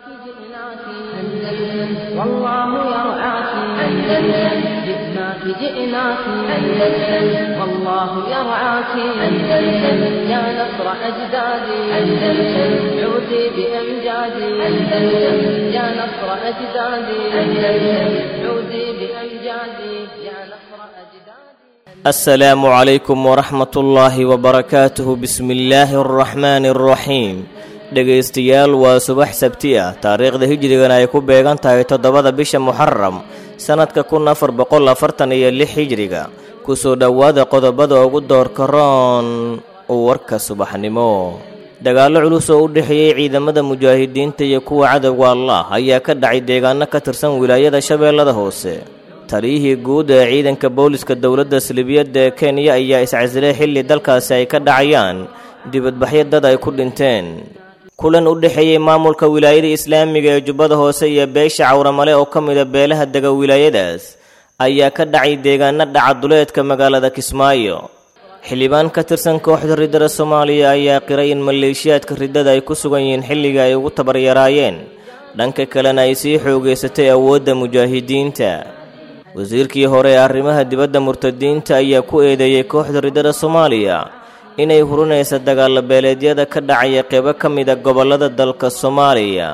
جئناك أندلس والله يرعاك أندلس جئناك جئناك أندلس والله يرعاك أندلس يا نصر أجدادي أندلس عودي بأمجادي أندلس يا نصر أجدادي أندلس عودي بأمجادي يا نصر أجدادي السلام عليكم ورحمة الله وبركاته بسم الله الرحمن الرحيم dhegaystayaal waa subax sabti ah taariikhda hijrigana ay ku beegan tahay toddobada bisha muxaram sannadka kun afar boqol afartan iyo lix hijriga kusoo dhowaada qodobada ugu doorka roon warka subaxnimo dagaallo culus oo u dhexeeyey ciidamada mujaahidiinta iyo kuwa cadowga allah ayaa ka dhacay deegaano ka tirsan wilaayada shabeellada hoose taliyihii guud ee ciidanka booliska dowladda salibiyadda ee kenya ayaa iscasilay xilli dalkaasi ay ka dhacayaan dibadbaxyo dad ay ku dhinteen kulan u dhexeeyey maamulka wilaayada islaamiga ee jubbada hoose iyo beesha cawramale oo ka mida beelaha dega wilaayadaas ayaa ka dhacay deegaano dhacaduleedka magaalada kismaayo xildhibaan ka tirsan kooxda riddada soomaaliya ayaa qiray in maleeshiyaadka riddada ay ku sugan yihiin xilliga ay ugu tabaryaraayeen dhanka kalena ay sii xoogaysatay awoodda mujaahidiinta wasiirkii hore ee arrimaha dibadda murtadiinta ayaa ku eedeeyey kooxda riddada soomaaliya inay hurinaysa dagaalla beeleedyada ka dhacaya qeybo ka mida gobollada dalka soomaaliya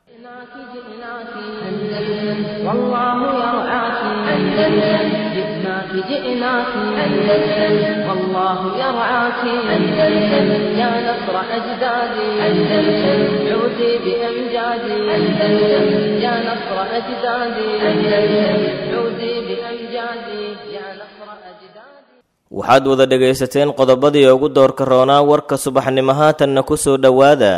جئناك جئناك أندلس والله يرعاك أندلس جئناك جئناك أندلس والله يرعاك أندلس يا نصر أجدادي أندلس عودي بأمجادي أندلس يا نصر أجدادي أندلس عودي بأمجادي يا نصر أجدادي waxaad wada dhegaysateen qodobadii ugu doorka roonaa warka subaxnimo haatanna ku soo dhowaada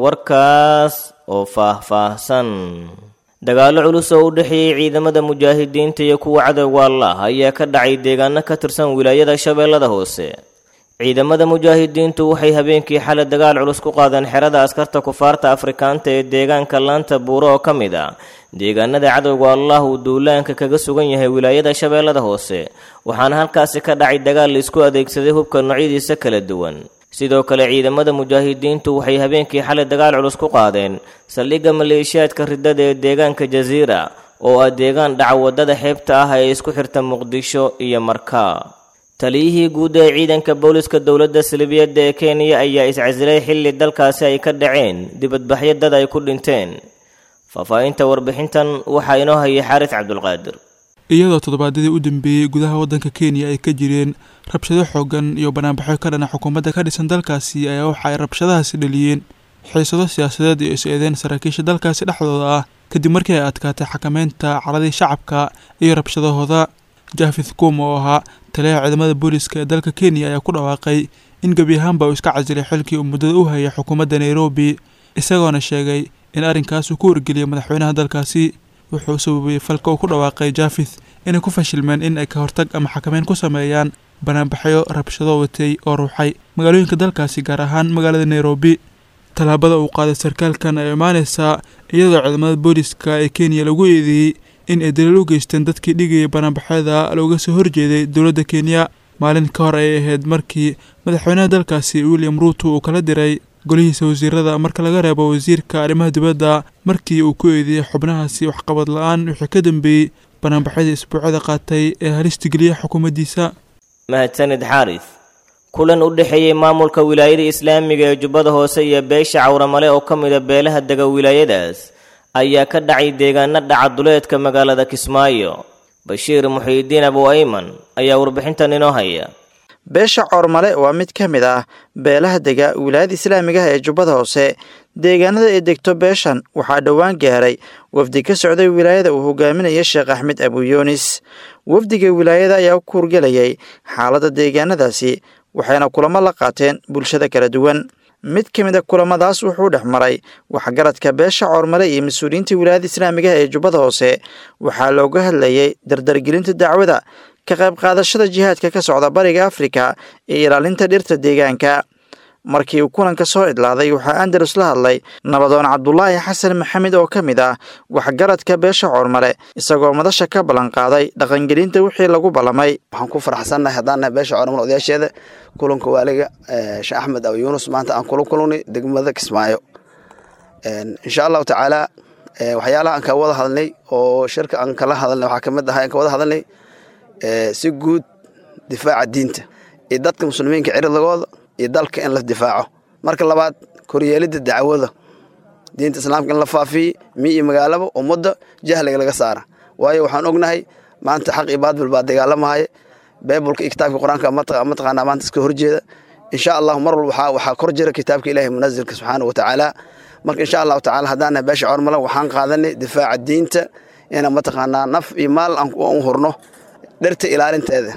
warkaas oo faah-faahsan dagaallo culus oo u dhexeeyey ciidamada mujaahidiinta iyo kuwa cadowga allah ayaa ka dhacay deegaano ka tirsan wilaayada shabeellada hoose ciidamada mujaahidiintu waxay habeenkii xalay dagaal culus ku qaadeen xerada askarta kufaarta afrikaanta ee deegaanka laanta buuro oo ka mid a deegaanada cadowga allah uu duulaanka kaga sugan yahay wilaayada shabeellada hoose waxaana halkaasi ka dhacay dagaal la isku adeegsaday hubka noocyadiisa kala duwan sidoo kale ciidamada mujaahidiintu waxay habeenkii xalay dagaal culus ku qaadeen saldhigga maleeshiyaadka riddada ee deegaanka jasiira oo ah deegaan dhaca waddada xeebta ah ee isku xirta muqdisho iyo markaa taliyihii guud ee ciidanka booliska dowladda salibiyadda ee kenya ayaa iscasilay xilli dalkaasi ay ka dhaceen dibadbaxyo dad ay ku dhinteen faahfaahinta warbixintan waxaa inoo hayay xaaris cabdulqaadir iyadoo toddobaadyadii u dambeeyey gudaha waddanka kenya ay ka jireen rabshado xoogan iyo banaanbaxyo ka dhana xukuumadda ka dhisan dalkaasi ayaa waxa ay rabshadahaasi dhaliyeen xiisado siyaasadeed iyo is-eedeen saraakiisha dalkaasi dhexdooda ah kadib markii ay adkaatay xakameynta caladii shacabka iyo rabshadahooda jafith kum oo ahaa taliyaha ciidamada booliska ee dalka kenya ayaa ku dhawaaqay in gebi ahaanba uu iska casilay xilkii uu muddada u hayay xukuumadda nairobi isagoona sheegay in arrinkaas uu ku wargeliyay madaxweynaha dalkaasi wuxuu sababay falka uu ku dhawaaqay jafith inay ku fashilmeen in ay ka hortag ama xakameyn ku sameeyaan banaanbaxyo rabshado watay oo ruuxay magaalooyinka dalkaasi gaar ahaan magaalada nairobi tallaabada uu qaaday sarkaalkan ay imaaneysaa iyadoo ciidamada booliska ee kenya lagu eedeeyey in ay daliil u geysteen dadkii dhigayay banaanbaxyada looga soo horjeeday dowladda kenya maalin ka hor ayay ahayd markii madaxweynaha dalkaasi william ruuto uu kala diray golihiisa wasiirada marka laga reebo wasiirka arrimaha dibadda markii uu ku eedeeyey xubnahaasi waxqabad la-aan wixii ka dambeeyey banaanbaxyada isbuucyada qaatay ee halista geliya xukuumaddiisa mahadsanid xaaris kulan u dhexeeyey maamulka wilaayada islaamiga ee jubbada hoose iyo beesha cawramale oo ka mida beelaha dega wilaayadaas ayaa ka dhacay deegaano dhacaduleedka magaalada kismaayo bashiir muxiidiin abu ayman ayaa warbixintan inoo haya beesha coormale waa mid ka mid ah beelaha dega wilaayada islaamiga ah ee jubbada hoose deegaanada ay degto beeshan waxaa dhowaan gaaray wafdi ka socday wilaayada uu hogaaminaya sheekh axmed abuyunis wafdiga wilaayada ayaa ku hurgelayay xaaladda deegaanadaasi waxayna kulamo la qaateen bulshada kala duwan mid ka mid a kulamadaas wuxuu dhex maray waxgaradka beesha coormale iyo mas-uuliyiinta wilaayada islaamiga ah ee jubbada hoose waxaa looga hadlayay dardargelinta dacwada ka qayb qaadashada jihaadka ka socda bariga afrika iyo ilaalinta dhirta deegaanka markii uu kulanka soo idlaaday waxaa andalus la hadlay nabadoon cabdulaahi xasan maxamed oo ka mid ah waxgaradka beesha coormale isagoo madasha ka ballanqaaday dhaqangelinta wixii lagu ballamay waxaan ku faraxsannahay haddaannahay beesha coormale odayaasheeda kulanka waaliga sheekh axmed aw yuunus maanta aan kula kulnay degmada kismaayo insha allahu tacaala waxyaalaha aan ka wada hadalnay oo shirka aan kala hadalnay waxaa kamid ahay aan ka wada hadalnay si guud difaaca diinta iyo dadka muslimiinka ciridagooda iyo dalka in la difaaco marka labaad koryeelidda dacwada diinta islaamka in la faafiye mi iyo magaalaba ummadda jahliga laga saara waayo waxaan ognahay maanta xaq iyo baadbil baa dagaalamahaya beebulka iyo kitaabka qur-aanka mataqaanaa maanta iska horjeeda insha allahu mar walba waxaa kor jira kitaabka ilaahi munazilka subxaana watacaala marka insha allahu tacala haddaan nahay beesha cormala waxaan qaadanay difaaca diinta inaan mataqaanaa naf iyo maal aan u hurno dhirta ilaalinteeda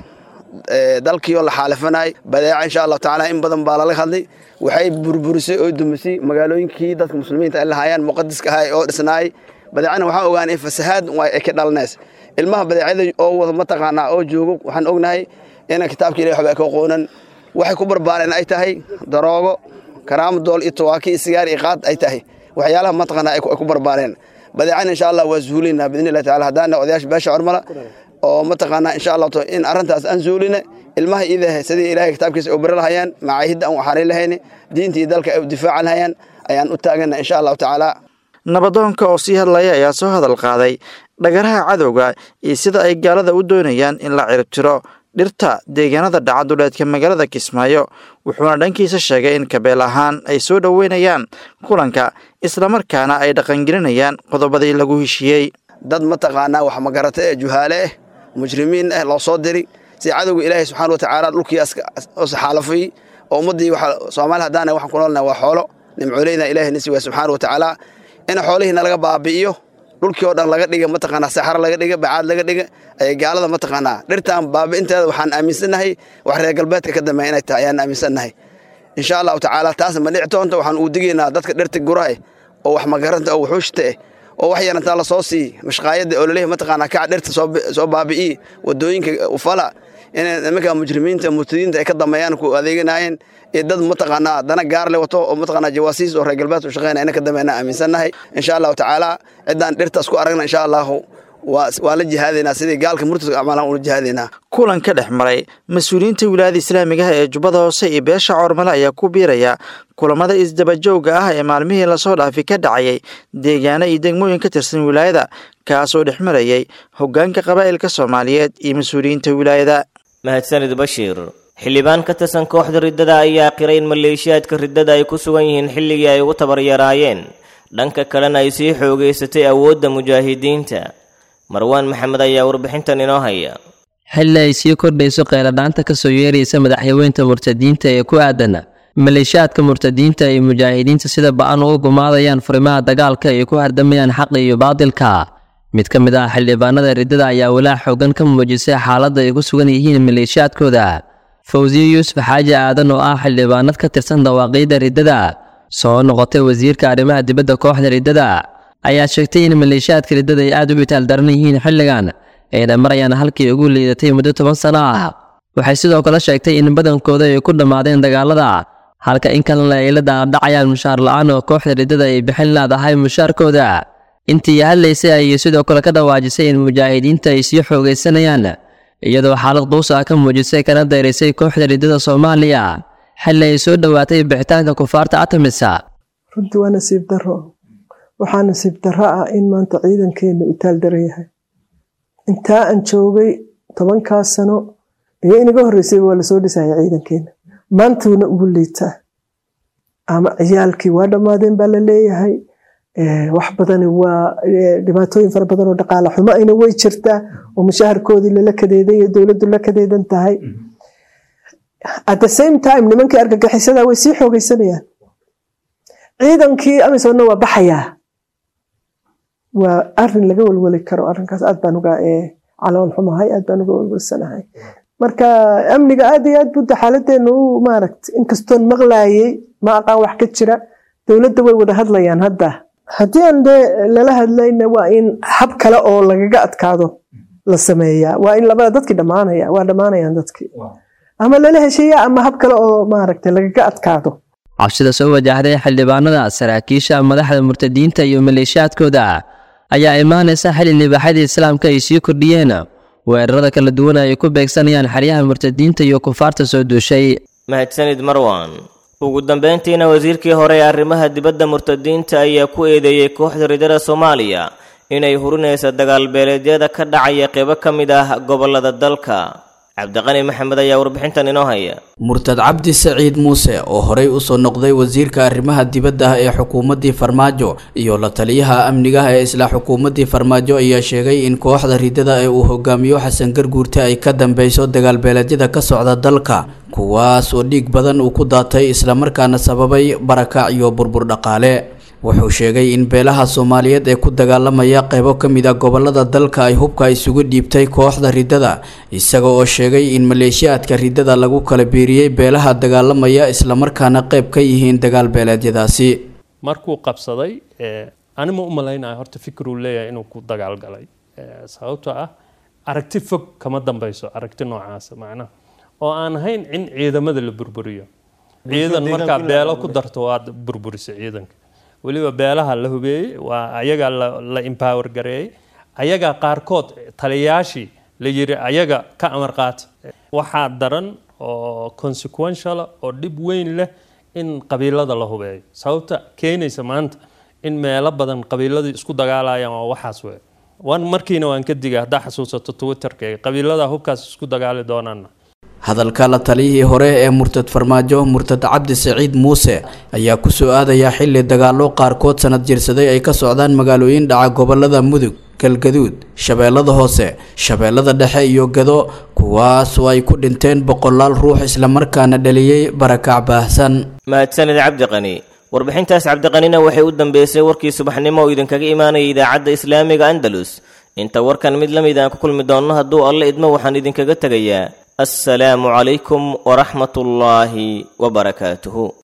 dalkiioo la xaalifanay badeeca insha allahu tacala in badan baa lala hadlay waxay burburisay oo dumisay magaalooyinkii dadka muslimiinta ay lahaayeen muqadiska ahay oo dhisnaay badeecana waxaan ogaanay in fasahaad ay ka dhalanays ilmaha badeecada oo wada mataqaanaa oo joogo waxaan ognahay inaan kitaabka ilahi waxba ka aqoonan waxay ku barbaareen ay tahay daroogo karaamo dool iyo tawaaki iyo sigaar iyo qaad ay tahay waxyaalaha mataqaanaa ay ku barbaareen badeecana insha allah waa zuulinaa biidni illahi tacala haddaana odayaasha beesha cormala oo mataqaanaa insha allah in arrintaas aan zuuline ilmaha iidahe sidii ilahay kitaabkiisa u bari lahayaan macaahidda aan waxaray lahayni diinta iyo dalka ay u difaacan lahayaan ayaan u taagana insha allahu tacaala nabadoonka oo sii hadlaya ayaa soo hadal qaaday dhagaraha cadowga iyo sida ay gaalada u doonayaan in la ciribtiro dhirta deegaanada dhacaduleedka magaalada kismaayo wuxuuna dhankiisa sheegay in kabeel ahaan ay soo dhoweynayaan kulanka islamarkaana ay dhaqangelinayaan qodobadii lagu heshiiyey dad mataqaanaa wax magarata ee juhaale ah mujrimiin ah loo soo diri si cadowga ilaahay subxaana watacaala dhulkii xaalafay oo ummaddii soomaali haddaana waxaan ku noolnahay waa xoolo nimcooleyna ilahay nisi waa subxaana watacaala in xoolihiina laga baabi'iyo dhulkii oo dhan laga dhiga mataqaanaa saxaro laga dhiga bacaad laga dhiga ayay gaalada mataqaanaa dhirtaan baabi'inteeda waxaan aaminsannahay wax reer galbeedka ka dambeeya inay tahay ayaan aaminsannahay insha allahu tacaala taasna ma dhici doonto waxaan uu digaynaa dadka dhirta guraha oo wax magaranta oo wuxuushta ah oo wax yarantaa la soo siiy mashqaayadda oo laleeyahay mataqaanaa kaca dhirta soo baabi'iyi wadooyinka ufala inay nimanka mujrimiinta murtadiinta ay ka dambeeyaan ku adeeganaayeen iyo dad mataqaanaa dana gaar le wato oo mataqaanaa jawaasiis oo reer galbeedka u shaqeynaya ina ka dambeeyana aaminsannahay insha allahu tacaala ciddaan dhirtaas ku aragna insha allahu waa la jihaadaynaa sidii gaalka murtadka acmaalaan ula jihaadaynaa kulan ka dhex maray mas-uuliyiinta wilaayada islaamigaha ee jubbada hoose iyo beesha coormale ayaa ku biiraya kulamada isdabajooga ah ee maalmihii lasoo dhaafi ka dhacayay deegaano iyo degmooyin ka tirsan wilaayada kaasoo dhex marayay hoggaanka qabaa'ilka soomaaliyeed iyo mas-uuliyiinta wilaayada mahadsanid bashiir xildhibaan ka tirsan kooxda riddada ayaa qiray in maleeshiyaadka riddada ay ku sugan yihiin xilligii ay ugu tabaryaraayeen dhanka kalena ay sii xoogaysatay awoodda mujaahidiinta marwaan maxamed ayaa warbixintan inoo haya xilli ay sii kordhayso qeyladhaanta ka soo yeeraysa madaxyaweynta murtadiinta ee ku aadan maleeshiyaadka murtadiinta ay mujaahidiinta sida ba-an ugu gumaadayaan furimaha dagaalka ay ku hardamayaan xaqa iyo baadilka mid ka mid ah xildhibaanada riddada ayaa walaac xoogan ka muujisay xaaladda ay ku sugan yihiin maleeshiyaadkooda fawsiye yuusuf xaaji aadan oo ah xildhibaanad ka tirsan dawaaqiidda riddada soo noqotay wasiirka arrimaha dibadda kooxda riddada ayaa sheegtay in maleeshiyaadka riddada ay aad u itaal daran yihiin xilligan ayna marayaan halkii ugu liidatay muddo toban sano ah waxay sidoo kale sheegtay in badankooda ay ku dhammaadeen dagaalada halka in kalena ay la daadhacayaan mushaar la-aan oo kooxda riddada ay bixin leedahay mushaarkooda intii hadlaysay ayay sidoo kale ka dhawaajisay in mujaahidiinta ay sii xoogaysanayaan iyadoo xaalad quus ah ka muujisay kana dayraysay kooxda riddada soomaaliya xilli ay soo dhowaatay bixitaanka kufaarta atamisa runtii waa nasiib daro waxaa nasiib daro ah in maanta ciidankeenu itaal daran yahay intaa aan joogay tobankaas sano iyo inaga horreysayba waa lasoo dhisaya ciidankeena maantuuna ugu liitaa ama ciyaalkii waa dhammaadeen baa la leeyahay wax badani waa dhibaatooyin fara badan oo dhaqaala xumo ayna way jirtaa oo mushaharkoodii lala kadeedan iyo dowladdu la kadeedan tahay at the same time nimankii argagixisada way sii xoogeysanayaan ciidankii amisonna waa baxayaa waa arin laga welweli karo arinkaas aad baan uga calool xumahay aad baan uga welwelsanahay marka amniga aad iyo aad budda xaaladeenu u maaragta inkastoon maqlaayay ma aqaan wax ka jira dowladda way wada hadlayaan hadda haddii aan dee lala hadlayna waa in hab kale oo lagaga adkaado la sameeyaa waa in labada dadkii dhammaanaya waa dhammaanayaan dadkii ama lala heshiiya ama hab kale oo maaragta lagaga adkaado cabsida soo wajahday xildhibaanada saraakiisha madaxda murtadiinta iyo maleeshiyaadkooda ayaa imaanaysa xili libaaxyada islaamka ay sii kordhiyeen weerarada kala duwan ay ku beegsanayaan xeryaha murtadiinta iyo kufaarta soo duushay mahadsanid marwan ugu dambeyntiina wasiirkii hore ee arrimaha dibadda murtadiinta ayaa ku eedeeyey kooxda ridada soomaaliya inay hurinaysa dagaalbeeleedyada ka dhacaya qeybo ka mid ah gobollada dalka cabdiqani maxamed ayaa warbixintan inoo haya murtad cabdi saciid muuse oo horey usoo noqday wasiirka arrimaha dibadda ah ee xukuumaddii farmaajo iyo la taliyaha amnigaha ee isla xukuumaddii farmaajo ayaa sheegay in kooxda ridada ee uu hogaamiyo xasan garguurte ay ka dambeyso dagaalbeeleedyada ka socda dalka kuwaas oo dhiig badan uu ku daatay islamarkaana sababay barakac iyo burbur dhaqaale wuxuu sheegay in beelaha soomaaliyeed ee ku dagaalamaya qeybo ka mid a gobolada dalka ay hubka isugu dhiibtay kooxda ridada isaga oo sheegay in maleeshiyaadka ridada lagu kala biiriyey beelaha dagaalamaya islamarkaana qeyb ka yihiin dagaal beeleedyadaasi markuu qabsaday anima u malaynaya horta fikiruu leeyahay inuu ku dagaalgalay sababtoo ah aragti fog kama dambeyso aragti noocaasa macnaha oo aan ahayn in ciidamada la burburiyo ciidan markaa beelo ku darto waad burburisa ciidanka weliba beelaha la hubeeyey waa ayagaa la empower gareeyey ayagaa qaarkood taliyayaashii la yiri ayaga ka amar qaata waxaa daran oo consequential oo dhib weyn leh in qabiilada la hubeeyo sababta keenaysa maanta in meelo badan qabiiladii isku dagaalayaan waa waxaas wey wan markiina waan ka digay haddaa xasuusato twitterka qabiilada hubkaas isku dagaali doonaana hadalka la taliyihii hore ee murtad farmaajo murtad cabdi saciid muuse ayaa kusoo aadaya xilli dagaallo qaarkood sanad jirsaday ay ka socdaan magaalooyin dhaca gobolada mudug galgaduud shabeellada hoose shabeellada dhexe iyo gado kuwaas oo ay ku dhinteen boqolaal ruux islamarkaana dhaliyey barakac baahsan mahadsanid cabdiqani warbixintaas cabdiqanina waxay u dambeysay warkii subaxnimo oo idinkaga imaanaya idaacadda islaamiga andalus inta warkan mid la mid aan ku kulmi doonno hadduu alle idmo waxaan idinkaga tegayaa السلام عليكم ورحمة الله وبركاته